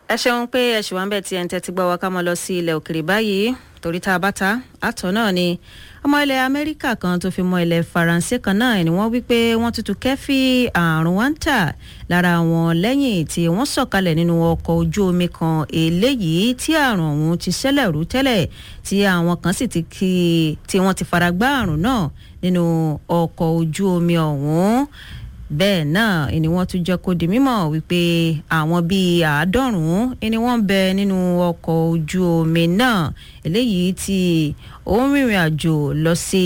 ẹ ṣeun pé ẹ ṣì wá ń bẹ̀ tí ẹ̀ ń tẹ́tí gbọ́ wa ká mọ́ lọ sí ilẹ̀ òkèrè báyìí torí tá a bá ta àtọ̀ náà ni ọmọ ilẹ̀ amẹ́ríkà kan tó fi mọ ilẹ̀ faransé kan náà ni wọ́n wí pé wọ́n tutù kẹ́fì àrùn wáńtà lára wọn lẹ́yìn tí wọ́n sọ̀kalẹ̀ nínú ọkọ̀ ojú omi kan eléyìí tí àrùn ọ̀hún ti ṣẹlẹ̀ rú tẹ́lẹ̀ tí àwọn kan sì ti kí tí wọ́n ti fara gbá àrùn náà nínú ọkọ̀ ojú omi ọ̀hún bẹ́ẹ̀ náà ni wọ́n tún jẹ́ kó di mímọ̀ wípé àwọn bíi àádọ́rùn-ún ni wọ́n ń bẹ nínú ọkọ̀ ojú omi náà eléyìí tí ó ń rìnrìn àjò lọ sí